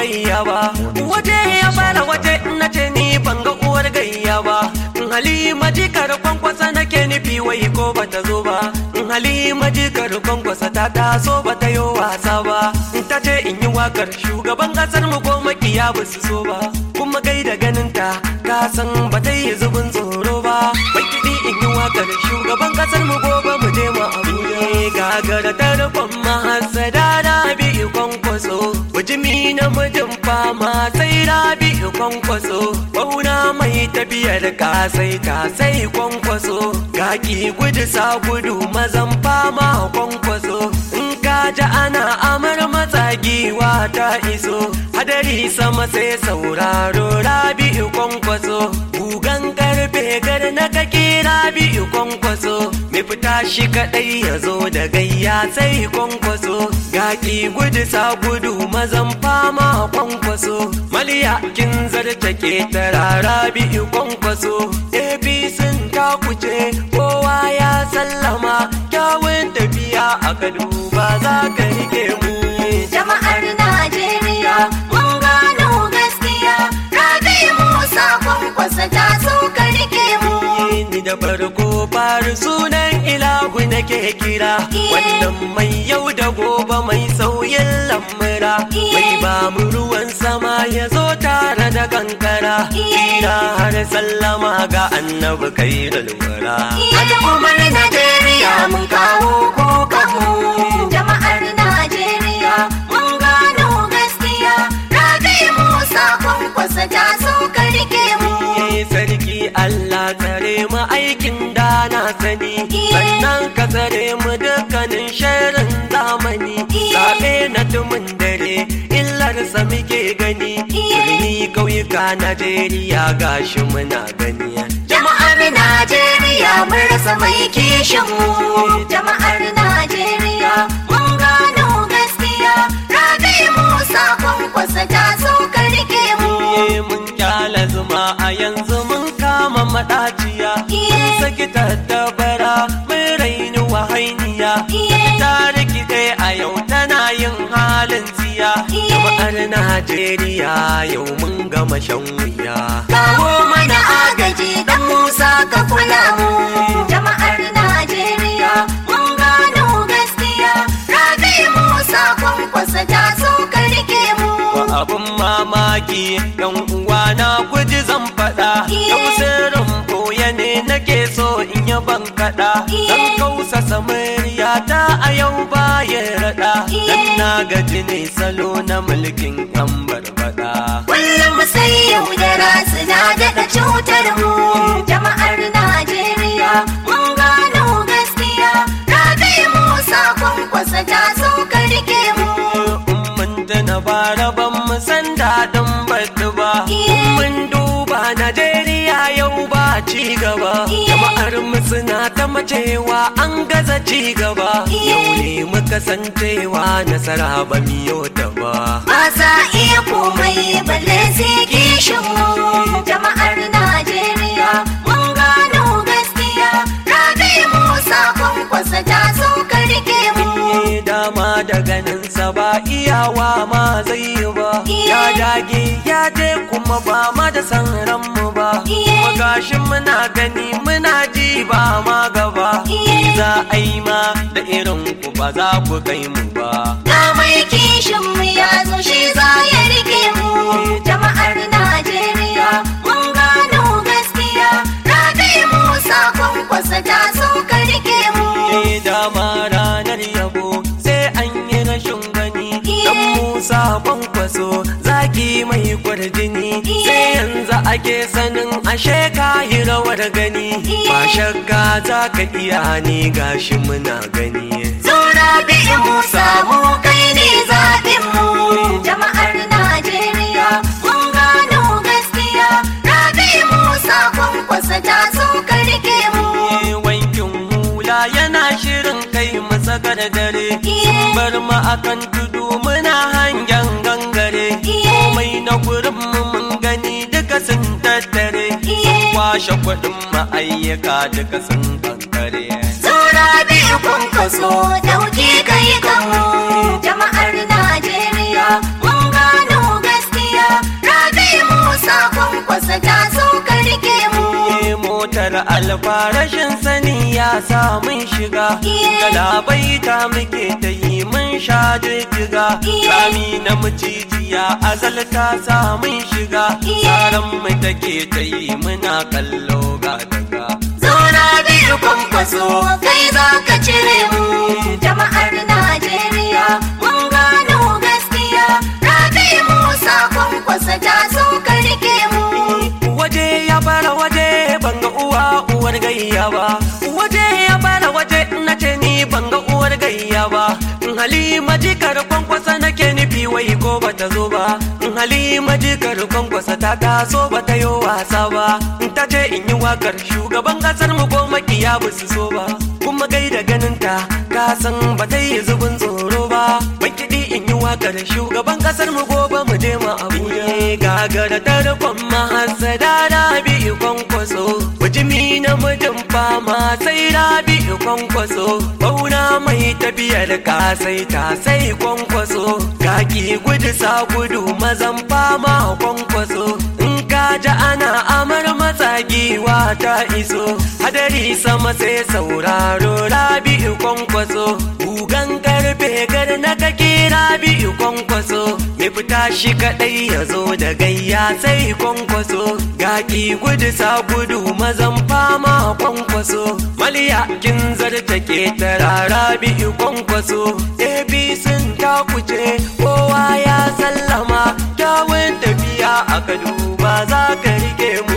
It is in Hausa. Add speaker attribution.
Speaker 1: gayya ba waje ya fara waje na ce ni ban ga uwar gayya ba halima jikar kwankwasa nake nufi wai ko bata zo ba halima jikar kwankwasa ta taso bata yi wasa ba ta ce in yi wakar shugaban kasar mu ko makiya ba su so ba kuma gai da ganin ta ka san ba ta yi zubin tsoro ba bai kiɗi in yi wakar shugaban kasar mu gobe mu je mu abuja gagara ta rufin mahasada rabi kwankwaso bujimi na mijin fama sai rabi kwankwaso bauna mai tafiyar kasai ta sai kwankwaso gaki gudu sa gudu mazan fama kwankwaso in ka ji ana amar matsagiwa ta iso hadari sama sai sauraro rabi kwankwaso gugan karfe gar na kake rabi kwankwaso mai fita shi kadai ya zo da gayya sai kwankwaso gaki gudu sa gudu mazan fama kwankwaso maliya kin zarta ke tarara bi kwankwaso apc ta kuce kowa ya sallama kyawun tafiya a kadu ba za ka rike mu
Speaker 2: Jama'ar Najeriya mun gano gaskiya Rabi Musa kwankwasa ta so ka rike mu
Speaker 1: ni da farko fari sunan ilahu nake kira wannan mai yau da gobe mai sauyin lamura mai ba mu ruwan sama ya zo tare da kankara ina har sallama ga annabi kai da lumura
Speaker 2: Al'ummar Najeriya mun kawo kukanmu Jama'ar Najeriya mun gano gaskiya Rabi Musa kwankwasa ta so ka rike mu
Speaker 1: Iye sarki Allah tsare mu aikin da na sani sannan ka tsare mu dukkanin sharin zamani zaɓe na tumin dare illarsa muke gani birni ƙauyuka Najeriya gashi muna gani
Speaker 2: Jama'ar Najeriya mun rasa mai kishin mu Jama'ar Najeriya mun gano gaskiya Rabi Musa kwankwasa ta so ka rike mu
Speaker 1: Iye mun kyala zuma a yanzu mun kama maɗaciya mun saki tattabara mun raini wahainiya ta rikide a yau tana yin halin tsiya jama'ar Najeriya yau mun gama shan wuya
Speaker 2: Kawo mana agaji dan Musa ka kula mu Jama'ar Najeriya mun gano gaskiya Rabi Musa kwankwasa ta so ka rike mu
Speaker 1: wa abun mamaki yan uwa na guji zan faɗa yau sirrin boye ne nake so in yi ban kaɗa dan kausa samariya ta a yau baya raɗa dan na gaji ne salo na mulkin yan barbaɗa
Speaker 2: Kullum sai yaudara suna daɗa cutar mu Jama'ar Najeriya mun gano gaskiya Rabi Musa kwankwasa ta so ka rike mu
Speaker 1: mun tana bara ban mu san daɗin batu ba mun duba Najeriya yau ba ci gaba jama'ar mu suna ta macewa an gaza ci gaba yau ne muka san cewa nasara ba miyo ta ba
Speaker 2: ba sa iya komai balle sai kishin mu jama'ar Najeriya mun gano gaskiya Rabi Musa kwankwasa ta so ka rike mu
Speaker 1: Ni dama da ganinsa ba iyawa ma zai yi ba ya dage ya je kuma ba ma da san ranmu ba kuma gashi muna gani muna ji ba ma gaba Ni za a yi ma da irin ku ba za ku kai mu ba
Speaker 2: ga mai kishin mu ya zo shi za ya rike mu jama'ar Najeriya mun gano gaskiya Rabi Musa kwankwasa ta so ka rike mu
Speaker 1: Ni dama ranar yabo sai an yi rashin gani dan Musa kwankwaso zaki mai kwarjini sai yanzu ake sanin ashe ka yi rawar gani ba shakka za ka iya ni gashi muna gani
Speaker 2: Zura bi Musa mu kai ne zaɓin mu jama'ar Najeriya mun gano gaskiya Rabi Musa kwankwasa ta so ka rike mu
Speaker 1: Ni wankin hula yana shirin kai masa dare sun bar mu akan tudu muna hangen gangare komai na gurin mu mun gani duka sun tattare sun kwashe kuɗin ma'ayyaka duka sun kankare
Speaker 2: Zura bi kwankwaso dauki kai kan mu jama'ar Najeriya mun gano gaskiya
Speaker 1: motar alfarashin sani ya samun shiga galabaita muke ta yi mun sha jijjiga sami na mucijiya azalta samun shiga tsaron mu take ta yi muna kallo ga daga
Speaker 2: Zauna biyu kwankwaso kai za ka cire mu jama'ar Najeriya mun gano gaskiya Rabi Musa kwankwasa ta so ka rike mu
Speaker 1: waje ya fara waje banga uwa uwar gayya ba waje ya fara waje na ce ni banga uwar gayya ba halima jikar kwankwasa nake nufi wai ko bata zo ba halima jikar kwankwasa ta taso bata yi wasa ba ta ce in yi wakar shugaban kasar mu ko makiya ba su so ba kuma gai da ganin ta ka san ba ta yi zubin tsoro ba bai kiɗi in yi wakar shugaban kasar mu gobe mu je mu abuja gagara tarkon mahasada rabi kwankwaso bujimi na mijin fama sai rabi kwankwaso bauna mai tafiyar ka sai ta sai kwankwaso gaki gudu sa gudu mazan fama kwankwaso in ka ji ana amar matsagiwa ta iso hadari sama sai sauraro rabi kwankwaso gugan karfe gar na kake rabi kwankwaso mai fita shi kadai ya zo da gayya sai kwankwaso gaki gudu sa gudu mazan fama kwankwaso maliya kin zarta ke tarara bi kwankwaso abc ta kuce kowa ya sallama kyawun tafiya a duba za ka rike mu